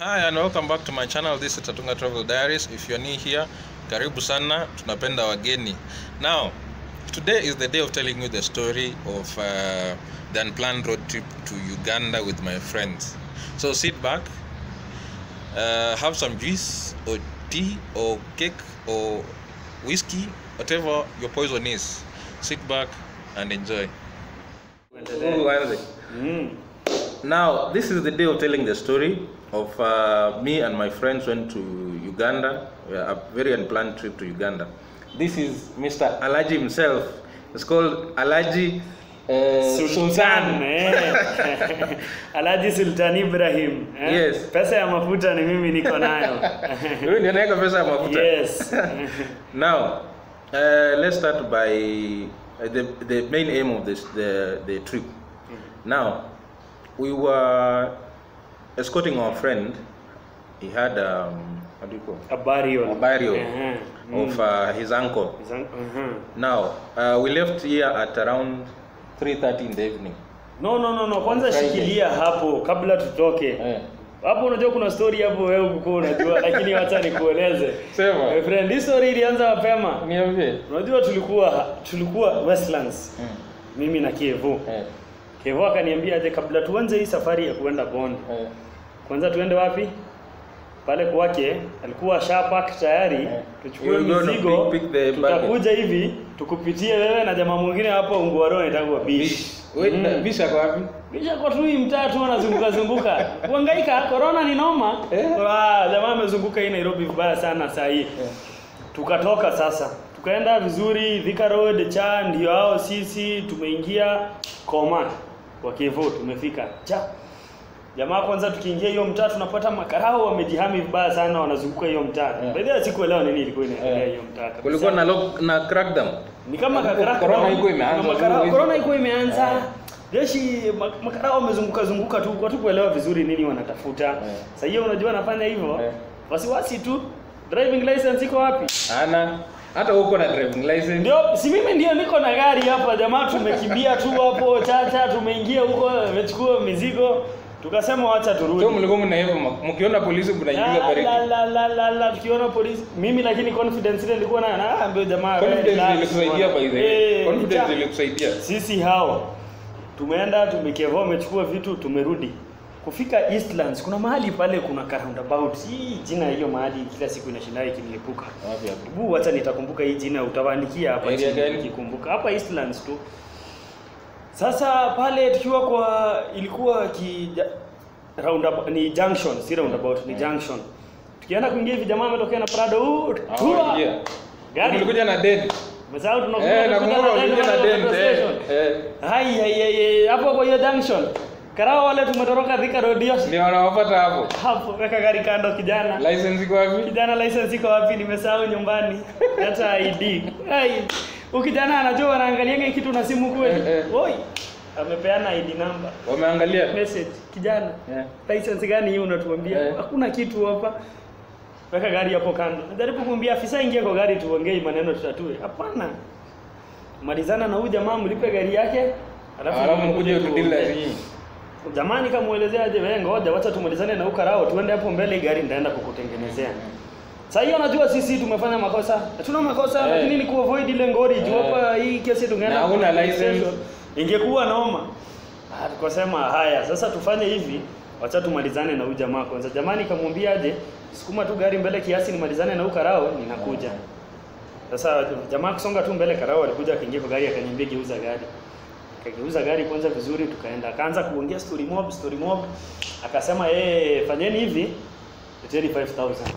Hi and welcome back to my channel. This is Tatunga Travel Diaries. If you're new here, karibu sana. Tunapenda wageni. Now, today is the day of telling you the story of uh, the unplanned road trip to Uganda with my friends. So sit back, uh, have some juice or tea or cake or whiskey, whatever your poison is. Sit back and enjoy. Mm. Now, this is the day of telling the story of uh, me and my friends went to Uganda, uh, a very unplanned trip to Uganda. This is Mr. Alaji himself. It's called Alaji uh, Sultan eh. Alhaji Sultan Ibrahim eh. Yes. Pesa ya mafuta ni mimi niko nayo. Huyu ndiye anaweka pesa ya mafuta. yes. Now, uh, let's start by uh, the, the main aim of this the, the trip. Now, we were escorting our friend. He had um, what do you call A burial. a burial Eh, of uh, his uncle. Zang- mhm. Now, uh, we left here at around 3:30 in the evening. No no no no, kwanza Friday. shikilia hapo kabla tutoke. Eh. Hapo unajua kuna story hapo wewe uko unajua lakini wacha nikueleze. Sema. My friend, hii story ilianza mapema. Niambie. Unajua tulikuwa tulikuwa Westlands. Mm. Mimi na Kevo. Eh. Kevo akaniambia aje kabla tuanze hii safari ya kuenda Bondi. Eh. Kwanza tuende wapi? Pale kwake alikuwa shapak tayari, Eh. tuchukue You're gonna mizigo, pick- pick the tutakuja hivi tukupitie wewe na jamaa mwingine hapo Ungwaro anaitwa Bish. Wait, Mm. Bisha kwa wapi? Bisha kwa tu hii mtaa tu anazunguka zunguka. Kuhangaika corona ni noma. Eh. Ah, jamaa amezunguka hii Nairobi vibaya sana saa hii. Tukatoka sasa. Tukaenda vizuri Thika Road cha ndio hao sisi tumeingia Koma kwa Kivu tumefika. Cha. Jamaa kwanza tukiingia hiyo mtaa tunapata makarao wamejihami vibaya sana wanazunguka hiyo mtaa. Eh. By the way sikuelewa nini ilikuwa inaendelea Eh. hiyo mtaa. kabisa. Kulikuwa na lock, na crackdown. Ni kama Corona kakaraka corona iko imeanza, Kuna makarao- hizo- Corona iko imeanza. Eh. Jeshi ma- makarao wamezunguka zunguka tu watu kuelewa vizuri nini wanatafuta. Eh. Sasa hiyo unajua anafanya hivyo. Eh. Wasiwasi tu. Driving license iko wapi? Ana hata uko na driving license. Ndio si mimi ndio niko na gari hapa jamaa tumekimbia tu hapo chacha tumeingia huko tumechukua mizigo tukasema wacha turudi. Sio mlikuwa mnaiva mkiona polisi mnaingiza La, baridi. la, la, la, la, la, tukiona polisi mimi lakini confidence ile nilikuwa nayo na ambia jamaa Confidence relax, ilikusaidia bwana. by the way. Eh, Confidence cha- ilikusaidia. sisi hao tumeenda tumekeva umechukua vitu tumerudi kufika Eastlands kuna mahali pale kuna ka roundabout hii jina ya hiyo mahali kila siku inashinda ikinilepuka Wapi hapo? bu wacha nitakumbuka hii jina utawaandikia hapa Area chini gani? nikikumbuka hapa Eastlands tu sasa pale tukiwa kwa ilikuwa ki roundabout ni junction si roundabout ni junction tukienda kuingia hivi jamaa ametokea na Prado huu tua Hawaingia. gari Mlikuja na dead. Umesahau tunakuja Eh, tunakuja nakumbuka na mlikuja na Dynamo dead. Petrol Eh. Station. Eh. Hai hai hai, hai hapo kwa hiyo junction. Karao wale tumetoroka Thika Road hiyo. Ndio wanawapata hapo. Hapo weka gari kando kijana. License iko wapi? Kijana license iko wapi? Nimesahau nyumbani. Hata ID. Hai. Ukijana anajua anaangalia kitu na simu kweli. Eh, eh. Oi. Amepeana ID number. Wameangalia. Message. Kijana. Yeah. License gani hiyo unatuambia? Eh. Hakuna kitu hapa. Weka gari hapo kando. Najaribu kumwambia afisa ingia kwa gari tuongee maneno tutatue. Hapana. Malizana na huyu jamaa mlipe gari yake. Alafu mkuje utudili tuongee. lazima. Jamani kamuelezea aje wewe ngoja wacha tumalizane na ukarao tuende hapo mbele gari nitaenda kukutengenezea. Sasa hiyo najua sisi tumefanya makosa. Hatuna makosa Eh. lakini ni kuavoid ile ngori juu Eh. hapa hii kesi tungeenda. Na huna kwa license. station. Ingekuwa noma. Ah, tukasema haya sasa tufanye hivi wacha tumalizane na huyu jamaa kwanza. Jamani kamwambia aje sukuma tu gari mbele kiasi nimalizane na ukarao ninakuja. Sasa jamaa kusonga tu mbele karao alikuja akaingia kwa gari akaniambia geuza gari. Akageuza gari kwanza vizuri tukaenda. Akaanza kuongea story mob, story mob. Akasema yeye fanyeni hivi, leteni 5000.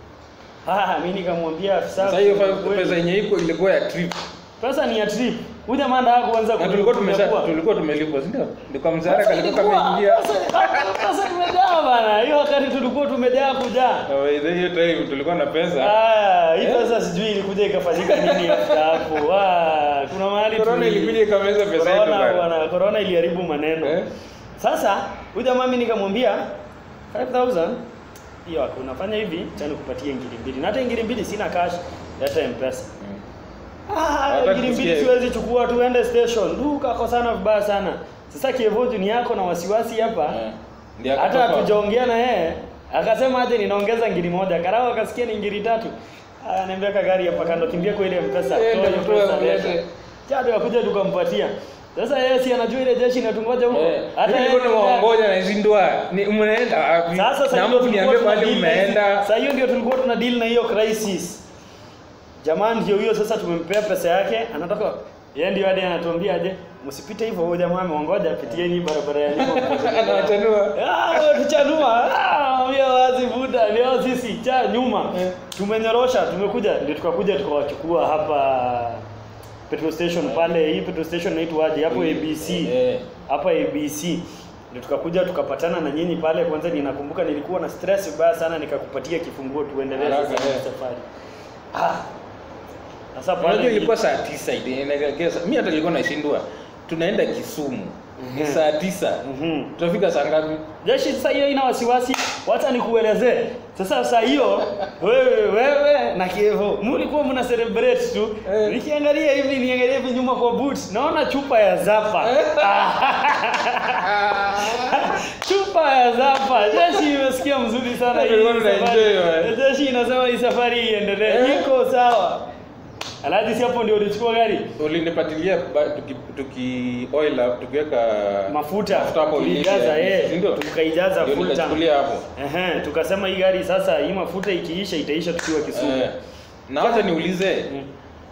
Ah, mimi nikamwambia afisa. Sasa hiyo kweli, five- pesa yenye iko ilikuwa ya trip. pesa ni ya trip. Huyu jamaa ndio kuanza Na tulikuwa tumesha kunyakua. tulikuwa tumelipwa, si ndio? Ndiko mshahara Pesa kalikuwa ilikuwa- kameingia. pesa- Pesa imejaa bana. Hiyo wakati tulikuwa tumejaa kujaa. Na by the way, hiyo time tulikuwa na pesa. Ah, hii Eh? pesa sijui ilikuja ikafanyika nini after hapo. Ah, kuna mahali Corona tuli- ilikuja ikameza pesa yetu Corona bana. bwana, corona iliharibu maneno. Eh? Sasa huyu jamaa mimi nikamwambia 5000 hiyo hakuna, fanya hivi, acha nikupatie ngiri mbili. Na hata ngiri mbili sina cash, leta M-Pesa. Ah, Hawataki ngiri mbili kusikia. siwezi chukua, tuende station. Du, kakosana vibaya sana. Sasa Kevo ni yako na wasiwasi hapa. Eh. Ndio Hata akatoka. hatujaongea na yeye, Akasema aje ninaongeza ngiri moja. Karao akasikia ni ngiri tatu. Ananiambia ka gari hapa kando kimbia kwa ile mpesa. Eh, Toa ndio hiyo pesa, toa, leta. ulete. Chado akuja tukampatia. Sasa yeye si anajua ile jeshi inatungoja huko. Eh, Hata mimi yeye nilikuwa nimeongoja na zindua. Ni mnaenda wapi? Sasa sasa Na hiyo mtu tulikuwa niambie tuna mahali deal na hizi- mmeenda. Sasa hiyo ndio tulikuwa tuna deal na hiyo crisis. Jamani ndio hiyo sasa tumempea pesa yake, anataka yeye ndio hadi anatuambia aje, msipite hivyo huyo jamaa ameongoja apitieni barabara ya nyuma. Anawachanua. Ah, tuchanua. Ah, mbia wazi buda, leo sisi cha nyuma. Eh. Tumenyorosha, tumekuja ndio tukakuja tukawachukua hapa petrol station pale. Hii petrol station inaitwa aje? Hapo ABC Eh. hapa ABC ndio tukakuja tukapatana na nyinyi pale. Kwanza ninakumbuka nilikuwa na stress vibaya sana, nikakupatia kifunguo tuendelee Haraka, sasa eh. na safari. Ah, sasa pale Unajua ilikuwa saa tisa ile inaelekea. Mimi hata nilikuwa nashindwa. Tunaenda Kisumu. Ni Mhm. saa tisa. Mhm. Tutafika saa ngapi? Jeshi sasa hiyo ina wasiwasi, wacha nikuelezee. Sasa saa hiyo wewe wewe na Kievo mlikuwa mna celebrate tu. Eh. Nikiangalia hivi niangalia hivi nyuma kwa boot, naona chupa ya Zapa. chupa ya Zapa. Jeshi imesikia mzuri sana hii. Tulikuwa tuna safari. enjoy, man. Jeshi inasema hii safari iendelee. Eh. Iko sawa. Alhaji si hapo ndio ulichukua gari? Ulinipatilia ba- tuki, tuki oil up, tukiweka Mafuta. mafuta hapo Tulijaza uliisha. eh. Si ndio? Tukaijaza Ndio full tank. nikachukulia hapo. Ehe, tukasema hii gari sasa hii mafuta ikiisha itaisha tukiwa Kisumu. Eh. Na wacha niulize, Mm.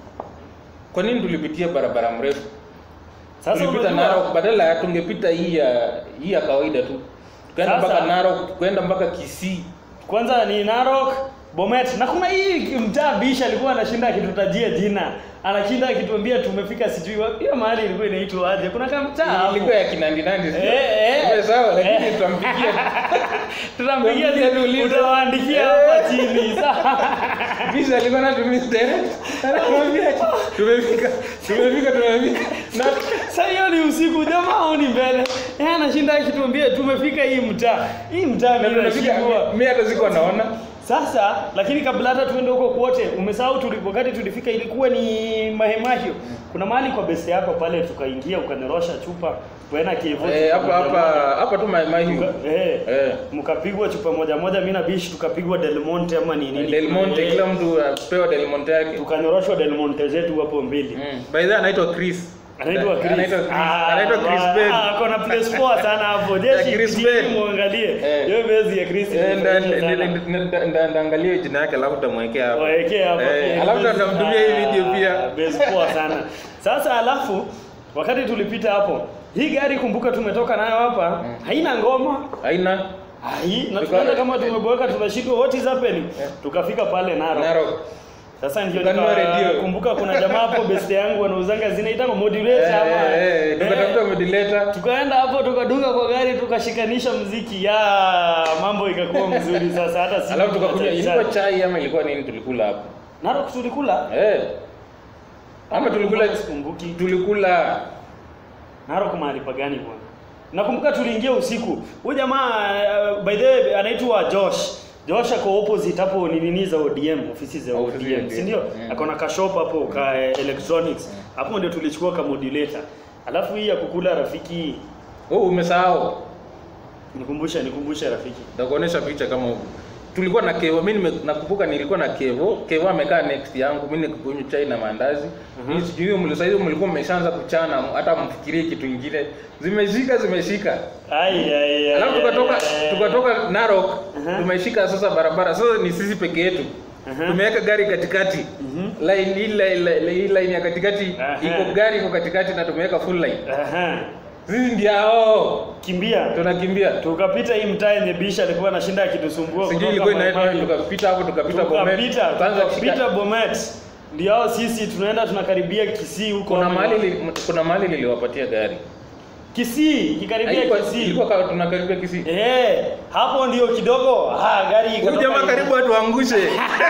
kwa nini tulipitia barabara mrefu? Sasa tulipita unajua Narok badala ya tungepita hii ya hii ya kawaida tu. Tukaenda Sasa- mpaka Narok, tukaenda mpaka Kisii. kwanza ni Narok, Bomet na kuna hii mtaa Bisha alikuwa anashinda akitutajia jina. Anashinda akituambia tumefika sijui wapi. Hiyo mahali ilikuwa inaitwa aje? Kuna kama mtaa hapo. Ilikuwa ya kinandi nandi. sio? Eh, eh. Iwe sawa lakini Eh. tutampigia. Tutampigia Tutampigia tuulize. utawaandikia Eh. hapa chini. Sawa. Visa alikuwa na tumia direct. Anamwambia tumefika. Tumefika tumefika. Na Sasa hiyo ni usiku jamaa au ni mbele? Yeye anashinda akituambia tumefika hii mtaa. Hii mtaa na mimi tunafika nashindwa. mimi hata sikuwa naona. Sasa lakini kabla hata tuende huko kwote, umesahau tuli, wakati tulifika ilikuwa ni mahemahio. Kuna mahali kwa besi yako pale tukaingia ukanyorosha chupa kwenda Kivu. Eh, hapa hapa hapa tu mai mai hiyo. Eh. Eh. Mkapigwa chupa moja moja, mimi na Bish tukapigwa Del Monte ama ni nini? Del Monte Eh, kila mtu apewa Del Monte yake. tukanyoroshwa Del Monte zetu hapo mbili. Mm. By the way anaitwa Chris. Anaitwa Chris. Anaitwa Chris. Ah, Anaitwa Chris ah, Ben. ah, Kuna place poa sana hapo. Ya Jeshi Chris Chris Ben. muangalie. Eh. Hiyo bezi ya Chris. Eh, nda- imefurahisha sana. nda- nda- nda- ndaangalia jina yake alafu tutamwekea hapo. Waekee hapa Eh, pia. alafu tutamtumia hii video Ah, pia. base poa sana. Sasa alafu wakati tulipita hapo, hii gari kumbuka tumetoka nayo hapa, haina ngoma. Haina Hai, na Tuka- tukaenda kama tumeboeka tunashindwa what is happening. Eh. Tukafika pale Narok. Narok. Sasa ndio Tukanunua nika- redio. kumbuka kuna jamaa hapo best yangu wanauzanga zinaitwa modulator Eh, ama. eh, eh, tukatafuta Eh. modulator. Tukaenda hapo tukaduka kwa gari tukashikanisha mziki ya mambo ikakuwa mzuri sasa hata si Alafu tukakunywa ilikuwa chai ama ilikuwa nini tulikula hapo? Narok tulikula Eh. Ama tulikula sikumbuki tulikula Narok mahali pagani bwana nakumbuka tuliingia usiku huyu jamaa uh, by the way anaitwa Josh Josh ako opposite hapo ni nini za ODM ofisi za Ofisi za ODM ODM. si ndio Mm. ako na ka shop hapo ka eh, electronics hapo ndio tulichukua ka modulator alafu hii ya kukula rafiki Oh, umesahau. nikumbusha nikumbusha rafiki Nitakuonesha picha kama huko. Tulikuwa na Kevo, mimi nime- nakumbuka nilikuwa na Kevo. Kevo amekaa next yangu, mimi nikunywa chai na maandazi. Mhm. Mimi sijui mlio sasa hivi mlikuwa mmeshaanza kuchana hata mfikirie kitu kingine. Zimeshika zimeshika. ai ai ai Alafu tukatoka ai, ai. tukatoka Narok, Aha. tumeshika sasa barabara. Sasa ni sisi peke yetu. Aha. Tumeweka gari katikati. Mhm. Line hii line, line, hii line ya katikati Aha. iko gari iko katikati na tumeweka full line. Aha. Sisi ndio hao. kimbia Tunakimbia. tukapita hii mtaa yenye bisha alikuwa anashinda akitusumbua Sijui kutoka ilikuwa inaitwa Maimai. tukapita hapo tukapita Bomet. tukapita Tukaanza kushika- tukapita Bomet ndio hao sisi tunaenda tunakaribia Kisii huko kuna ama- mahali li- kuna mahali niliwapatia gari. Kisii kikaribia Haikuwa- Kisii Ilikuwa kama tunakaribia Kisii. eh hapo ndio kidogo ah gari Huyu ikatoka jamaa nje. karibu atuangushe.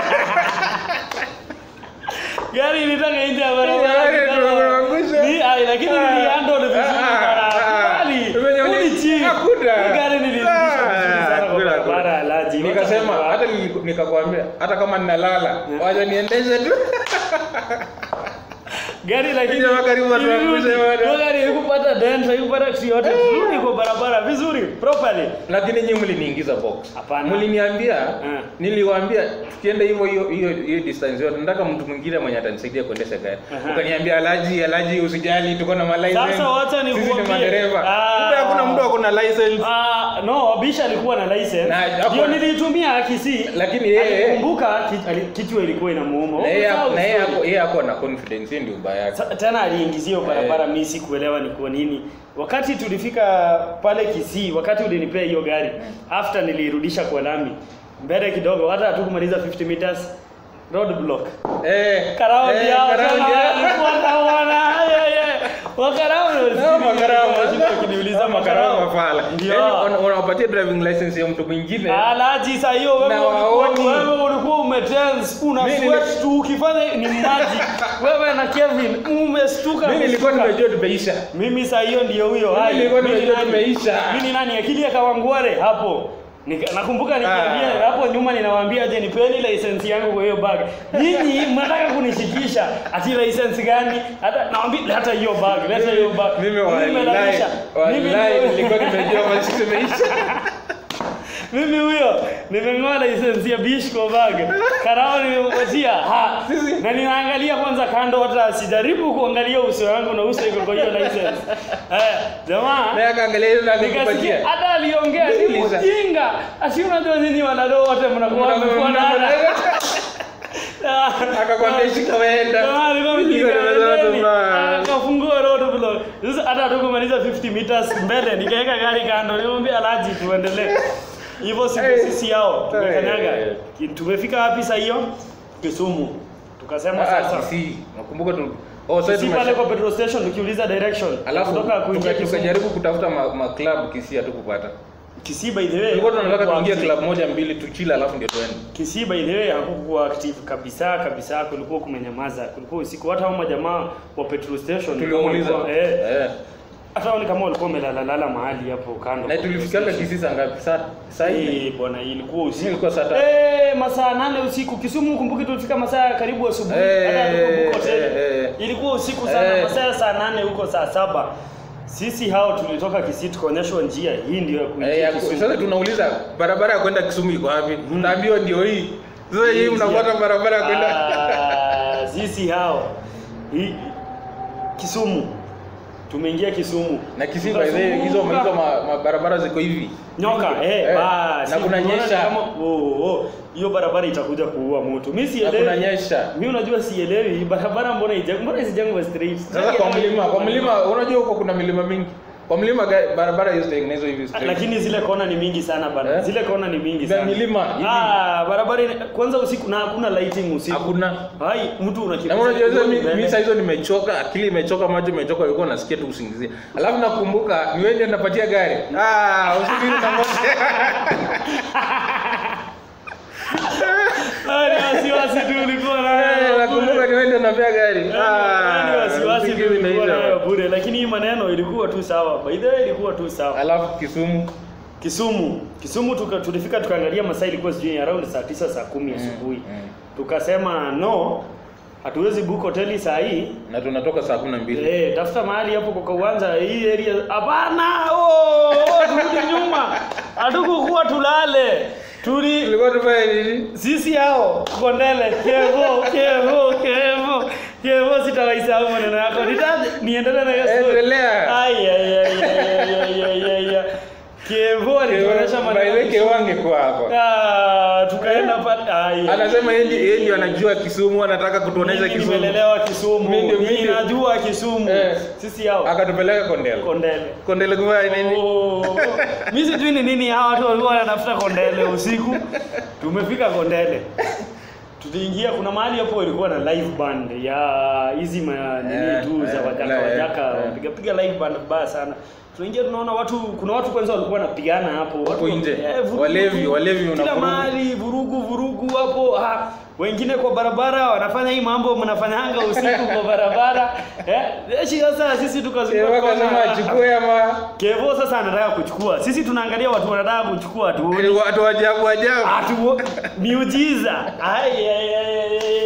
gari ilitaka nje ya Gari barabara tunaangusha. ni ai lakini Ah. nilihandle vizuri Ah, ah, sana ah. bali Venye uli- uli chief Hakuna. Hii gari nilirudisha vizuri Ah, sana kwa hakuna, barabara hakuna. alaji Nikasema hata nili- nikakwambia hata kama ninalala Yeah. wacha niendeshe tu. gari lakini Jamaa karibu atuangushe bwana. Hiyo gari haikupata dent haikupata kitu yote turudi kwa barabara vizuri properly lakini nyinyi mliniingiza box Hapana. mliniambia Eh. niliwaambia tukienda hivyo hiyo hiyo hiyo distance yote nataka mtu mwingine mwenye atanisaidia kuendesha gari Aha. ukaniambia alaji alaji usijali tuko na malicense Sasa wacha sisi ni nikuambie. madereva Ah. kumbe hakuna mtu ako na license Ah, no Bisha alikuwa na license Na, hapo- ndio niliitumia Kisii Lakini yeye- alikumbuka ki- ali- kichwa ilikuwa inamuuma na yeye Umesahau na yeye story. ako yeye ako na confidence hiyo ndio ubaya yake Sa- tena aliingizia hiyo barabara mimi sikuelewa ni kwa nini wakati tulifika pale Kisii wakati ulinipea hiyo gari after nilirudisha kwa lami mbele kidogo hata hatukumaliza 50 meters road block eh karao eh, yao karaundi sana yao. alikuwa anaona wakarao No, makarao kiniuliza makarao mafala ndio Yaani, una- unawapatia driving license ya mtu mwingine Alaji saa hiyo wewe Na ulikuwa waoni. wewe ulikuwa umetense una Mimi sweat tu ukifanya ni maji wewe na Kevin umestuka mimi nilikuwa kustuka. nimejua tumeisha mimi saa hiyo ndio huyo Mimi Hai, nilikuwa mimi nimejua nani? tumeisha. mimi nani akili ya kawangware hapo Nika, nakumbuka nikiambia Ah. hapo nyuma ninawaambia je nipeni license yangu kwa hiyo bag nyinyi mnataka kunishikisha ati license gani hata naambia hata hiyo bag leta hiyo bag mimi wallahi nimelalisha. Mimi wallahi ndio- nilikuwa nimejua basi tumeisha mimi huyo nimeng'oa license ya bish kwa bag karao nimempatia ha Sisi- na ninaangalia kwanza kando hata sijaribu kuangalia uso wangu na uso iko kwa hiyo license eh jamaa naye akaangalia hiyo na nikasikia nikupatia hata aliongea ni Sikiliza. mjinga asi unajua nyinyi wanadoo wote mnakuwa mmefuatana akakwambia shika waenda Jamaa alikuwa mjinga, endeni. akafungua road block sasa hata hatukumaliza 50 meters mbele nikaweka gari kando nimwambia alaji tuendelee hivyo siku Hey. sisi yao tumekanyaga Hey. Ki- tumefika wapi saa hiyo Kisumu tukasema Ah, sasa Kisii. nakumbuka tu oh sasa Kisii pale tumesha kwa petrol station tukiuliza direction alafu kutoka kuingia tuka- Kisumu tukajaribu kutafuta ma, ma club Kisii hatukupata Kisii by the way tulikuwa tunataka hakukuwa tuingie active. club moja mbili tuchila alafu ndio tuende Kisii by the way hakukuwa active kabisa kabisa, kulikuwa kumenyamaza, kulikuwa usiku. Hata hao majamaa wa petrol station tuliuliza walikuwa- eh, eh hata wao ni kama walikuwa wamelalala mahali hapo kando. na tulifikanga Kisii saa ngapi saa saa hii Eh, bwana, ilikuwa usiku. ilikuwa saa tatu Eh, masaa nane usiku. Kisumu kumbuki tulifika masaa ya karibu asubuhi. Eh, hata hatuko hotel. eh, eh. Ilikuwa usiku sana, Eh. masaa ya saa nane huko saa saba. Sisi hao tulitoka Kisii tukaonyeshwa njia hii ndio ya Eh, kuingia ya- Kisumu. sasa tunauliza barabara ya kwenda Kisumu iko wapi tunaambiwa ndio hii sasa hii mnafuata barabara ya kwenda Ah, sisi hao hii Kisumu tumeingia Kisumu na Kisii by the way hizo hizo ma- ma- barabara ziko hivi nyoka eh, Eh, basi na kunanyesha. unaona kama- oh, oh, hiyo barabara itakuja kuua mtu mimi na sielewi kunanyesha mimi unajua sielewi barabara mbona ija mbona isijengwe straight sasa kwa mlima kwa mlima unajua huko kuna milima mingi kwa mlima ga- barabara hiyo zitengenezwa hivi Ah, straight. lakini zile kona ni mingi sana bana Eh? zile kona ni mingi Za sana milima, hivi. ah barabara ina- kwanza usiku na hakuna lighting usiku hakuna hai mtu na unakipita unajua hizo mi- mbele. mi saa hizo nimechoka akili imechoka macho imechoka ulikuwa nasikia tu usingizie alafu nakumbuka ni wewe ndiye napatia gari ah usubiri na moja Ah, ni wasiwasi tu ulikuwa nayo. nakumbuka ni wewe ndiye napea gari Yaani wasiwasi tu usingizi ulikuwa imeisha. nayo bure, lakini hii maneno ilikuwa tu sawa. By the way ilikuwa tu sawa. alafu Kisumu Kisumu, Kisumu tuka, tulifika tukaangalia masaa ilikuwa sijui around saa tisa saa kumi asubuhi. mm. Tukasema no, hatuwezi book hoteli saa hii. na tunatoka saa kumi na mbili Eh, tafuta mahali hapo kwa uwanja hii area. Hapana, oh, oh, turudi nyuma. Hatukukuwa tulale. Tuli tulikuwa tufanye nini sisi hao kondele kevo kevo kevo kevo sitawaisahau maneno yako nitaje niendelee na hiyo story Endelea. ai ai ai ai ai ai ai ai kevo alituonyesha maneno baileke wange kwa hapa ah tukaenda pale ai ai. anasema yeye ndiye- yeye ndio anajua Kisumu anataka kutuonesha Mimi Kisumu nimelelewa Kisumu Mimi ndio- mimi mimi ndio- najua Kisumu Eh. sisi hao akatupeleka Kondele kondele Kondele kufanya nini Oh, mi sijui ni nini hawa watu walikuwa wanatafuta kondele usiku. Tumefika kondele, tuliingia, kuna mahali hapo ilikuwa na live band ya hizi ma nini Eh, tu za eh, wajaka eh, wajaka eh. wapiga piga live band baya sana. Tunaingia tunaona watu, kuna watu kwanza walikuwa wanapigana hapo Hapo watu, nje. vurugu, Walevi, walevi una kila vurugu. mahali vurugu vurugu hapo ah, wengine kwa barabara wanafanya hii mambo mnafanyanga usiku kwa barabara eh, eshi sasa sisi tukazunguka akasema tukaona, achukue ama Kevo sasa anataka kuchukua. Sisi tunaangalia watu wanataka kuchukua tu. watu ajabu ajabu Atu miujiza. Ai ai ai, ai. ai.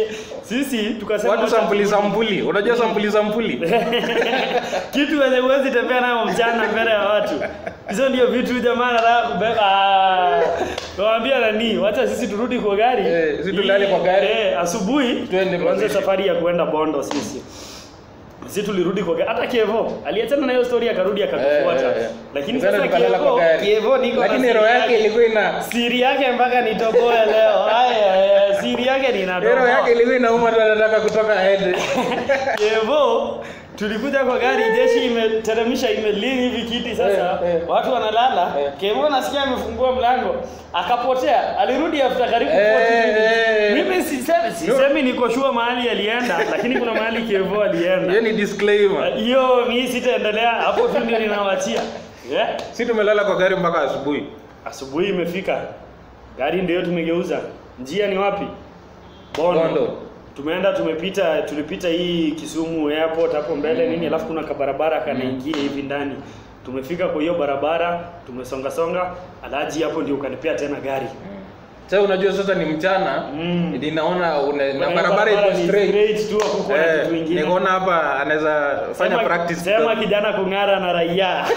sisi tukasema watu wacha sampuli turudi. sampuli unajua sampuli sampuli kitu wenye huwezi tembea nayo mchana mbele ya watu hizo ndio vitu jamaa anataka kubeba kawambia nani wacha sisi turudi kwa gari Eh, sisi tulale kwa gari. eh, asubuhi Twende tuanze mazishi. safari ya kuenda bondo sisi sisi tulirudi kwa gari hata Kevo aliachana na hiyo story akarudi akatufuata Eh, eh, eh. lakini Tukaenda sasa tukalala kwa Kevo gari. Kevo niko na lakini siri roho yake ilikuwa ina siri yake mpaka nitoboe leo haya haya, siri yake roho ninatoboa yake ilikuwa inauma tu anataka kutoka aende Kevo tulikuja kwa gari, jeshi imeteremsha imelini hivi kiti sasa, Eh, eh. watu wanalala. Eh. Kevo nasikia amefungua mlango akapotea, alirudi after karibu Eh, 40 eh. minutes. Mimi sisemi, sisemi niko sure mahali alienda, lakini kuna mahali Kevo alienda. hiyo ni disclaimer Hiyo mimi sitaendelea hapo tu, ndio ninawachia yeah. si tumelala kwa gari mpaka asubuhi Asubuhi imefika, gari ndio tumegeuza. Njia ni wapi? Bondo. Bondo. Tumeenda tumepita, tulipita hii Kisumu airport hapo mbele nini, alafu kuna kabarabara kanaingia hivi ndani. Tumefika kwa hiyo barabara, tumesonga songa, alaji hapo ndio ukanipea tena gari. sasa unajua sasa ni mchana Mm. ninaona una- na Kuna barabara iko ni straight straight tu hapo kuna Eh, kitu kingine. nikaona hapa anaweza fanya Sema- practice Sema kidogo. kijana kung'ara na raia.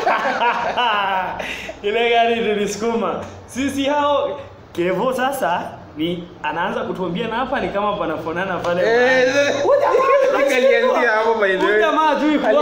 Ile gari tulisukuma. Sisi hao Kevo sasa ni anaanza kutuambia na hapa ni kama panafanana pale. Eh, sasa- Alianzia hapo by the Huyu way. jamaa hajui kuwa.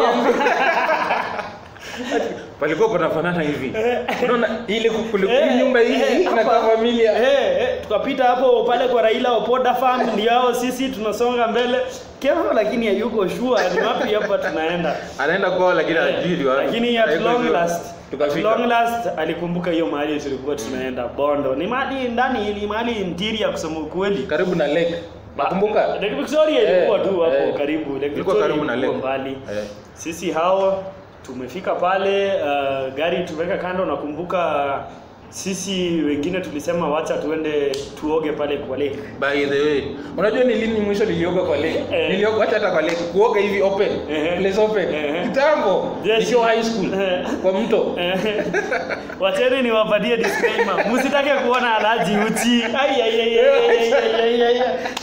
palikuwa panafanana hivi unaona ile kulikuwa Eh, nyumba hii eh, na hapa. kwa familia Eh, eh, tukapita hapo pale kwa Raila Opoda farm ndio hao sisi tunasonga mbele. Kevo lakini hayuko sure ni wapi hapa tunaenda. anaenda kwao lakini hajui ni wapi. lakini at Haiko long hivyo. last at tukafika long last alikumbuka hiyo mahali tulikuwa tunaenda Bondo. Ni mahali ndani, ni mahali interior kusema ukweli. karibu na lake nakumbuka Lake Victoria ilikuwa Eh, tu hapo eh. karibu. Lake Ilikuwa Victoria karibu na ilikuwa lake. mbali. Eh. Sisi hao tumefika pale uh, gari tumeweka kando. Nakumbuka sisi wengine tulisema wacha tuende tuoge pale kwa lake. by the way unajua ni lini mwisho nilioga kwa lake Eh. nilioga acha hata kwa lake kuoga hivi open Eh. place open Eh. kitambo Yes. nikiwa high school Eh. kwa mto Eh, Wacheni niwapatie disclaimer. Msitake kuona alaji uchi. Ai ai ai ai ai ai ai.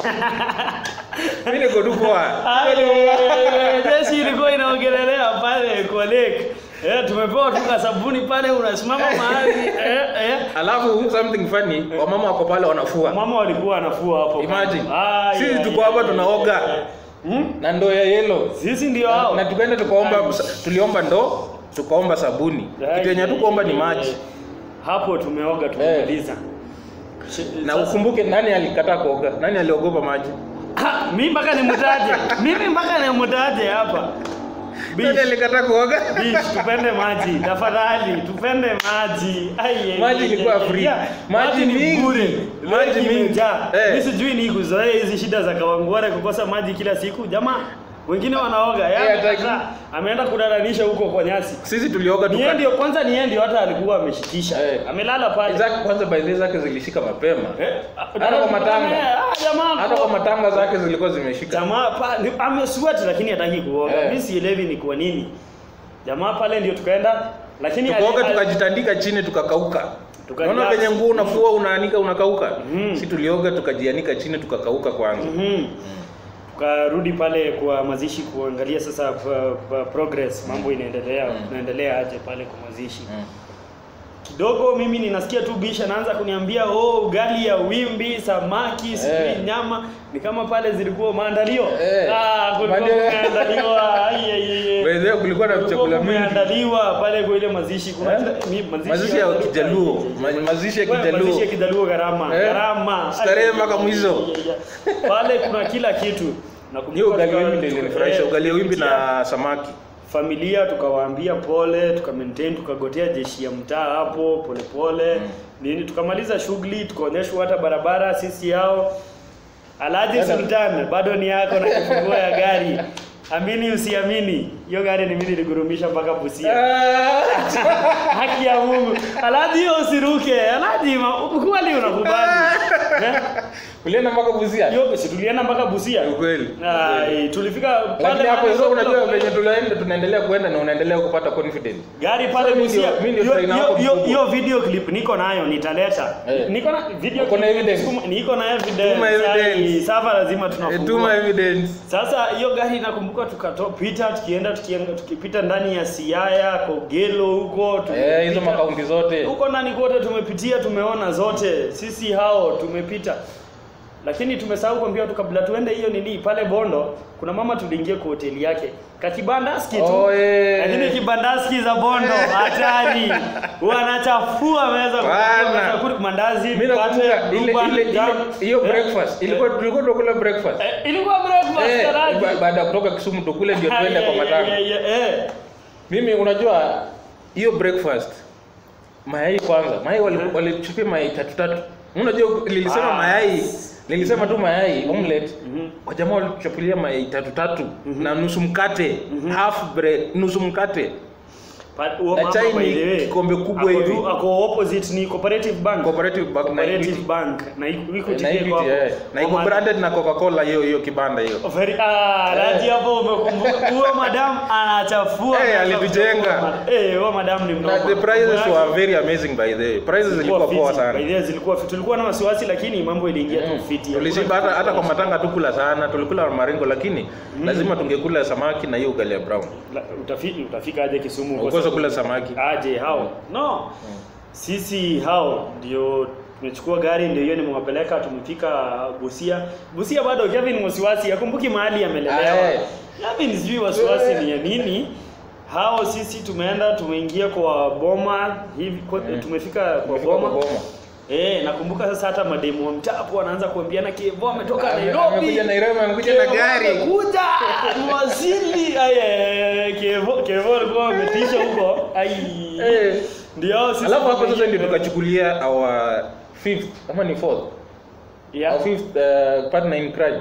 mimi niko tu poa Ai, ai, ai, ai. Jeshi ilikuwa inaongelelea pale kwa lake. Eh, tumepewa tu kasabuni pale unasimama mahali. Eh, eh. alafu something funny wamama wako pale wanafua Mama walikuwa wanafua hapo. Imagine. Ai, Sisi ai, tuko ai, hapa ai, tunaoga. ai, ai. Hmm? na ndoo ya yellow Sisi ndio hao. na tukaenda tukaomba tuliomba ndoo tukaomba sabuni Ai, kitu yenye hatukuomba ni ai, maji ai. Hapo tumeoga tumemaliza. na Sasa- ukumbuke nani alikataa kuoga nani aliogopa maji Ha, mimi mpaka nimutaje. Mimi mpaka nimutaje hapa. nani Bish, alikataa kuoga bish, tupende maji. Tafadhali, tupende maji. Ai, ai, Maji ai, ilikuwa ai, free. ai. Maji ni mingi. bure. Maji Maji mingi. imejaa. Eh. Mimi sijui ni kuzoea hizi shida za Kawangware kukosa maji kila siku. Jamaa, wengine wanaoga. Yeye Eh, hataki. amekataa. ameenda kudaranisha huko kwa nyasi. sisi tulioga Ni yeye tuka ndio kwanza ni yeye ndio hata alikuwa ameshikisha. Eh. Amelala pale. zake kwanza by the way zake zilishika mapema Eh, hata kwa matanga Ah, jamaa. hata kwa matanga zake zilikuwa zimeshika Jamaa pa ni- amesweat lakini hataki kuoga. Eh. Mimi sielewi ni kwa nini. Jamaa pale ndio tukaenda lakini tukaoga ali- ali- tukajitandika chini tukakauka Tukaja- unaona venye nguo unafua unaanika unakauka Mhm. si tulioga tukajianika chini tukakauka kwanza Mhm. Tukarudi pale kwa mazishi kuangalia sasa pa- pa- progress mambo inaendelea Mm. tunaendelea aje pale kwa mazishi. Mm. Kidogo mimi ninasikia tu bisha anaanza kuniambia oh ugali ya wimbi, samaki, sijui Eh. nyama ni kama pale zilikuwa maandalio. Eh. Ah, kulikuwa Maandalio. kumeandaliwa. Ai ai ai. By the way, kulikuwa na Kulikuwa chakula mingi kumeandaliwa pale kwa ile mazishi kuna Eh? kila- mi- mazishi ya kijaluo Ma- mazishi ya Wewe, kijaluo mazishi ya kijaluo gharama Eh? gharama Starehe Ai, mpaka ai, mwisho. ai, ai, ai. pale kuna kila kitu Nakumbuka hiyo ugali tuka- wimbi ndio tuka- ilinifurahisha eh, ugali wimbi tulipitia na samaki familia tukawaambia pole tuka maintain tukagotea jeshi ya mtaa hapo pole pole Mm. nini tukamaliza shughuli tukaonyeshwa hata barabara sisi yao Alhaji Sasa- Sultan bado ni yako na kifunguo ya gari amini usiamini hiyo gari ni mimi niligurumisha mpaka Busia haki ya Mungu Alhaji hiyo usiruke Alhaji ma- kweli unakubali Eh? ulienda mpaka Busia Hiyo si tulienda mpaka Busia. ukweli Ah, eh, tulifika lakini hapo mahali sasa unajua kule- venye tunaenda tunaendelea kuenda na unaendelea kupata confidence gari pale Sasa mimi Busia. ndio- mimi ndio Hiyo- trainer hiyo- wako hiyo- mkubwa. Hiyo video clip niko nayo nitaleta. Eh. Niko na video Uko na clip, evidence? siku- Niko na evidence. Tuma evidence. Ai, Sasa lazima Eh, tunafungua. tuma evidence Sasa hiyo gari nakumbuka tukapita tukienda tukienda tukipita ndani ya Siaya, Kogelo huko eh hizo tumepita- makaunti zote huko ndani kote tumepitia, tumeona zote, sisi hao tumepita, lakini tumesahau kuambia tu kabla tuende hiyo nini pale Bondo, kuna mama tuliingia kwa hoteli yake kakibandaski tu Oh, eh. lakini kibandaski za Bondo hatari, wanachafua meza Bana. kula mandazi, mimi mkate, nakumbuka ile blueband, ile ile- jam. hiyo Eh, breakfast ilikuwa tulikuwa tunakula breakfast eh, ilikuwa breakfast eh taraji. ba- baada ya kutoka Kisumu tukule ndio tuende kwa matanga Yeah, yeah, yeah, yeah. mimi unajua hiyo breakfast mayai kwanza mayai wali- walichukua mayai tatu tatu unajua lilisema Ah. mayai lilisema tu mayai omelette Mhm. wajamaa walichapulia mayai tatu tatu na nusu mkate half bread nusu mkate Pa- huo Na mama, chai by ni the way, kikombe kubwa ako hivi. tu- ako opposite ni cooperative bank cooperative bank na cooperative Equity. bank na iko- iko na chini Equity, hapo. eh. na iko Kwa ma- branded na coca-cola hiyo hiyo kibanda hiyo Very, ah, Raji hapo umekumbuka. Huyo madam anachafua. Eh, meza alitujenga. kuchafua ma- Eh, huyo madam ni na mnoma. the prices Mambo were yake very amazing by the way prices zilikuwa zilikuwa poa fiti. sana By the way, zilikuwa fiti. Tulikuwa na wasiwasi lakini mambo iliingia tu fiti. tulishiba hata, hata kwa matanga tukula sana tulikula maringo lakini lazima tungekula samaki na hiyo ugali ya brown La- utafika utafika aje Kisumu kwa ukosa sababu- kula samaki aje hao no sisi hao ndio tumechukua gari ndio hiyo nimewapeleka tumefika Busia Busia bado Kevin wasiwasi akumbuki mahali amelelewa Aye. Kevin sijui wasiwasi ni ya nini hao sisi tumeenda tumeingia kwa boma hivi kwa, tumefika kwa Tumefika kwa boma boma. Eh, nakumbuka sasa hata mademu wa mtaa hapo wanaanza kuambiana Kevo ametoka Ame- Nairobi. amekuja Nairobi, amekuja na Kevo gari. Amekuja mwasili. Aye, Kevo Kevo alikuwa ametisha huko. Ai. Eh. Ndio sisi. alafu hapo sasa tumeingia- ndio tukachukulia our fifth ama ni fourth Yeah. our fifth uh, partner in crime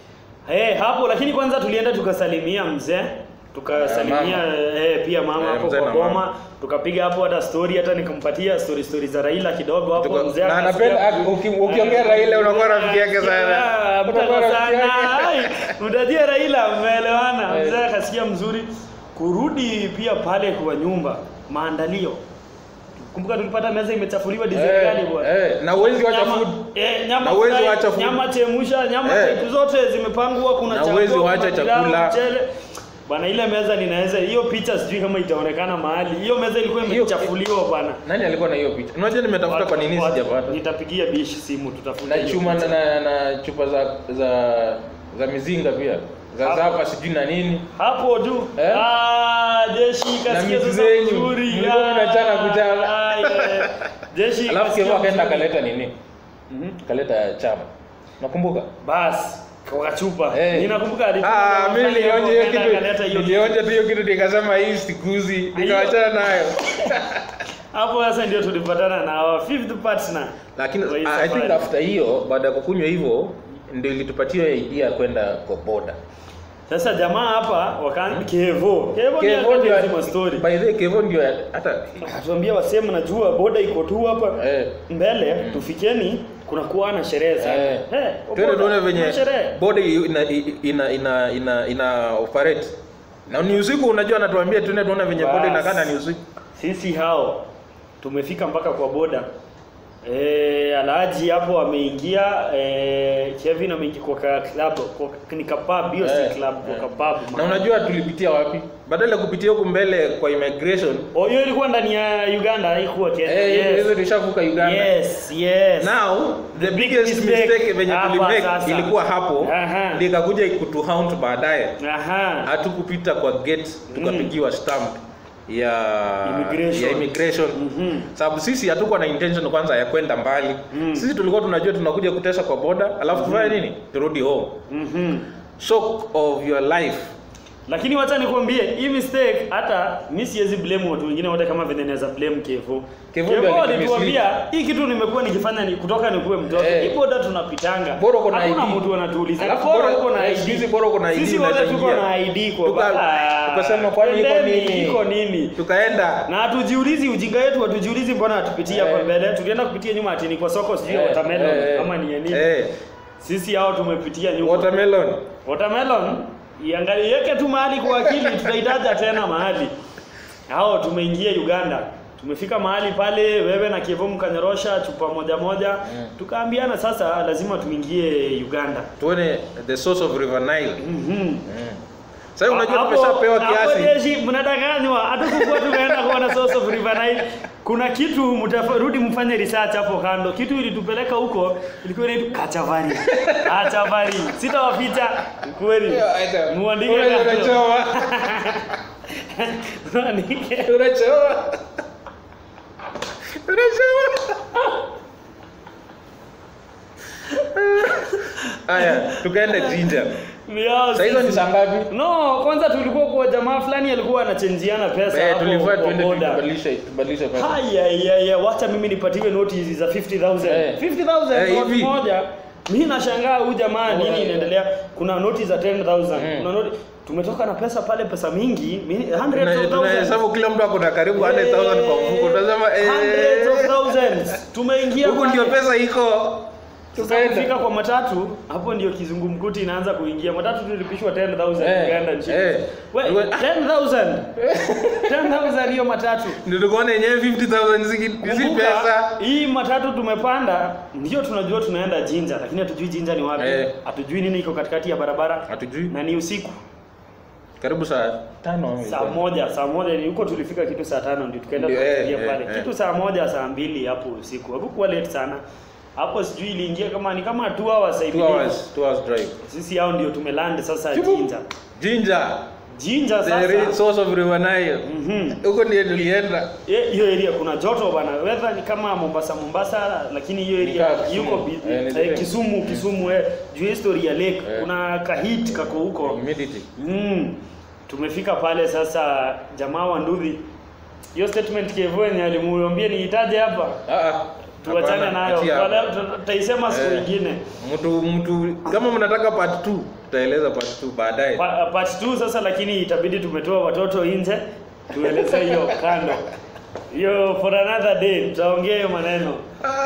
Eh, hapo lakini kwanza tulienda tukasalimia mzee. Tukasalimia eh, pia mama Eh, hapo mzee kwa na boma. mama. Tukapiga hapo hata story hata nikampatia story story za Raila kidogo hapo Tuka- mzee. na akasikia- anapenda uki- ukiongea Raila unakuwa rafiki yake sana Ah, Unakuwa mtaka rafiki sana. yake. Ai, Mtajia Raila mmeelewana. Eh. Mzee akasikia mzuri. Kurudi pia pale kwa nyumba maandalio. Kumbuka tulipata meza imechafuliwa design Eh, gani bwana. eh, na huwezi wacha Nyama- food. Eh, nyama Na huwezi fry, wacha food. Nyama chemusha, nyama Eh. type zote zimepangwa kuna Na chakula, huwezi kuna wacha pilau, chakula. mchele. Bwana ile meza ninaweza hiyo picha sijui kama itaonekana mahali. Hiyo meza ilikuwa Hiyo- imechafuliwa bwana. nani alikuwa na hiyo picha unajua nimetafuta kwa nini Watu- sijapata Nitapigia bishi simu tutafuta. na hiyo chuma picha. na, na, na chupa za za za mizinga pia za Hapo. zapa sijui na nini hapo tu Eh? ah, jeshi kasikia miti sasa zenyu, vizuri mlikuwa Ah, mnachana kuchana. ah, yeah. jeshi alafu kasikia kevo akaenda vizuri. akaleta nini Mhm. kaleta chama nakumbuka basi kwa chupa Eh. ninakumbuka alifanya Ah, kama mimi fanya nilionja hapo, hiyo akaenda kitu akaleta hiyo nilionja tu hiyo kitu nikasema hii sikuzi nikawachana nayo hapo sasa ndio tulipatana na our fifth partner lakini Kwa hii I think safari. after hiyo baada ya kukunywa hivyo ndio ilitupatia idea ya kwenda kwa boda sasa jamaa hapa wakaanza kevo kevo ni Kevo ndio akazima story by the way Kevo ndio hata atuambia wasema najua boda iko tu hapa eh mbele tufikeni kuna kuwa na sherehe sana Eh. Eh, kwa twende boda, tuone kuna venye sherehe body ina ina ina ina, ina operate na ni usiku unajua anatuambia tuende tuone venye body Bas. inakaa na ni usiku sisi hao tumefika mpaka kwa boda e, Alhaji hapo ameingia e, Kevin ameingia kwa ka club kwa ni kapub hiyo Eh, si club eh. kwa kapub na unajua tulipitia wapi badala ya kupitia huku mbele kwa immigration oh hiyo ilikuwa ndani ya Uganda haikuwa Kenya eh hizo yes. tulishavuka Uganda yes yes now the The big biggest mistake mistake venye hapa tulimake sasa. ilikuwa hapo Aha. ndio ikakuja kutuhaunt baadaye aha hatukupita kwa gate tukapigiwa stamp ya Immigration. ya immigration Mhm. sababu sisi hatukuwa na intention kwanza ya kwenda mbali Mm. sisi tulikuwa tunajua tunakuja kutesa kwa boda alafu tufanye nini turudi home mhm shock of your life lakini wacha nikwambie hii mistake hata mi siwezi blame watu wengine wote kama vile naweza blame Kevo. Kevo ndio Kevo alitumislead. alituambia hii kitu nimekuwa nikifanya ni kutoka nikuwe mtoto. Eh. Hii boda tunapitanga. Bora uko na Hakuna ID. mtu anatuuliza. Alafu Bora bora- uko na eh, ID. sisi bora uko na ID Sisi wote unaweza tuko ingia. na ID kwa Tuka- Ah, tukasema kwani iko twendeni, nini? Iko nini? tukaenda Na hatujiulizi ujinga wetu hatujiulizi mbona hatupitia hapa Eh. mbele. Tulienda kupitia nyuma ati ni kwa soko sijui Eh, watermelon eh, ama ni ya nini. eh, Sisi hao tumepitia nyuma. watermelon Watermelon iangalieke tu mahali kwa akili, tutaitaja tena mahali. Hao tumeingia Uganda, tumefika mahali pale, wewe na Kevo mkanyorosha chupa moja moja, Mm. tukaambiana sasa lazima tuingie Uganda. tuone the source of river nile Mhm. mm. sasa unajua Hapo- tumeshapewa hapo kiasi jeshi mnadanganywa, hatukukuwa tumeenda kuona source of river Nile. Kuna kitu mtarudi mfanye research hapo kando. Kitu ilitupeleka huko ilikuwa inaitwa Kachavari. Kachavari. Sitawaficha kweli. Muandike Unajua kando. unachoma Muandike. unachoma unachoma haya tukaenda jinja Yao, sasa hizo ni sisi- saa ngapi No, kwanza tulikuwa kwa jamaa fulani alikuwa anachenjiana pesa Eh, hapo tulifaa kwa tuende boda. tubadilishe tubadilishe pesa Haya ya ya wacha mimi nipatiwe noti hizi za 50000. Eh. 50000 Eh, noti hivi. moja. Mimi nashangaa huyu jamaa nini Eh. inaendelea. Kuna noti za 10000. Mm. Kuna noti tumetoka na pesa pale pesa mingi, mimi- Tuna- 100 of thousands. tunahesabu kila mtu ako na karibu 100000 kwa mfuko tunasema Hundreds of eh thousands. Tumeingia huku ndio pale. pesa iko Sasa Tukaenda. kufika kwa matatu, hapo ndio kizungumkuti inaanza kuingia. Matatu tulipishwa 10000 Eh, Uganda nchini. eh. We, Iwe- 10000. 10000 hiyo matatu. ndio tukaona yenyewe 50000 ziki- si Kumbuka, pesa hii matatu tumepanda, ndio tunajua tunaenda Jinja, lakini hatujui Jinja ni wapi. Eh. Hatujui nini iko katikati ya barabara. hatujui Na ni usiku karibu saa tano saa moja, saa moja ni huko tulifika kitu saa tano ndio tukaenda Ndio, eh, tukaingia eh, pale. eh. Kitu saa moja, saa mbili hapo usiku. Hakukuwa late sana. Hapo sijui iliingia kama ni kama 2 hours I two believe. hours two hours drive Sisi hao ndio tumeland sasa Chupu. Jinja. jinja Jinja the sasa. re- source of river nile Mhm. huko ndio tulienda Eh, hiyo area kuna joto bana. Weather ni kama Mombasa Mombasa, lakini hiyo area Ni kaa Kisumu. yuko bi- Eh, ni eh, zile. Kisumu Kisumu eh, juu ya history ya lake Eh. kuna kahit kako huko. humidity Mm. Tumefika pale sasa, jamaa wa Nduthi, hiyo statement Kevo yenye alimuambia niitaje hapa, ah ah tuachane hapana, nayo, achia hapo. Baada- tuta- tutaisema siku Eh. nyingine. mtu mtu kama mnataka part 2 tutaeleza part 2 baadaye Pa- Part 2 sasa, lakini itabidi tumetoa watoto nje, tueleze hiyo kando hiyo for another day, tutaongea hiyo maneno.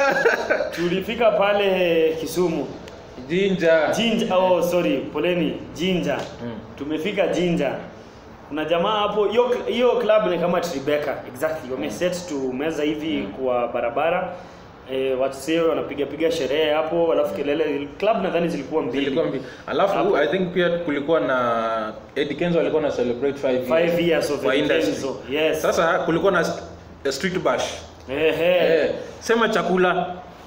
Tulifika pale Kisumu jinja Jinja, oh sorry, poleni Jinja. Mm. Tumefika Jinja. Kuna jamaa hapo, hiyo hiyo club ni kama Tribeca exactly. Wame set to meza hivi kwa barabara. Eh, watu sio wanapiga piga sherehe hapo, alafu kelele club nadhani zilikuwa mbili. Zilikuwa mbi- alafu Hapo. i think pia kulikuwa na Eddie Kenzo alikuwa na celebrate 5 Five years of kwa industry. Kenzo. Yes. sasa kulikuwa na st- street bash Ehe. eh sema chakula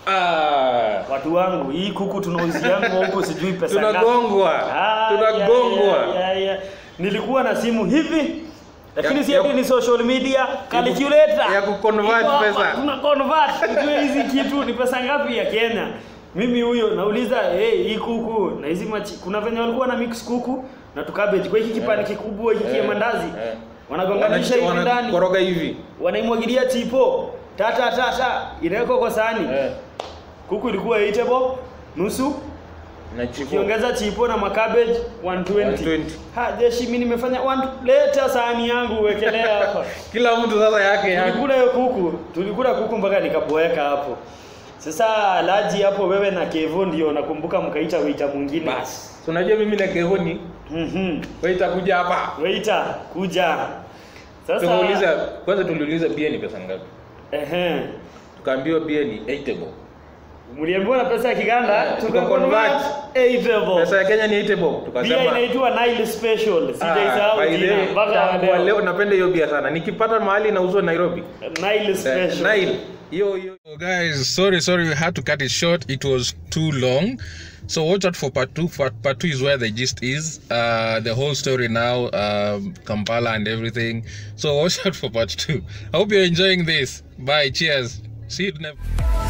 ah Watu wangu, hii kuku tunauziangu huko sijui pesa ngapi. tunagongwa Ah, tunagongwa ya, ya, ya, ya. Nilikuwa na simu hivi lakini Ya- si ya- ati ni social media calculator ya kuconvert Iko hapa, pesa. tuna convert ujue hizi kitu ni pesa ngapi ya Kenya mimi huyo nauliza hey, hii kuku na hizi machi kuna venye walikuwa na mix kuku na tukabeji kwa hiki kipande kikubwa hiki kia Eh, mandazi eh. wanagonganisha hivi Wana- ndani wanakoroga hivi wanaimwagilia chipo tata tata inawekwa kwa sahani eh kuku ilikuwa eatable nusu na chipo ukiongeza chipo na makabeji 120. 120. Ha, jeshi mimi nimefanya one leta sahani yangu uwekelea hapa. kila mtu sasa yake yake Tulikula hiyo kuku, tulikula kuku mpaka nikaboeka hapo. Sasa laji hapo wewe na Kevo ndio nakumbuka mkaita waiter mwingine. basi So, unajua mimi na Kehoni Mhm. wewe itakuja hapa Waiter kuja. Sasa tukauliza kwanza tuliuliza bia ni pesa ngapi ehe. tukaambiwa bia ni 8 bob Mliambiwa na pesa ya Kiganda Eh, tukaconvert tukaconvert. 8 pesa ya Kenya ni 8 bob Bia tukasema inaitwa Nile Special. Sijaisahau by the jina way, mpaka tangu wa leo. leo napenda hiyo bia sana nikipata mahali inauzwa Nairobi Nile Eh, Special. Nile hiyo hiyo So guys, sorry, sorry, we had to cut it short. It was too long. So watch out for part two. Part, part two is where the gist is. Uh, the whole story now, um, Kampala and everything. So watch out for part two. I hope you're enjoying this. Bye. Cheers. See you next.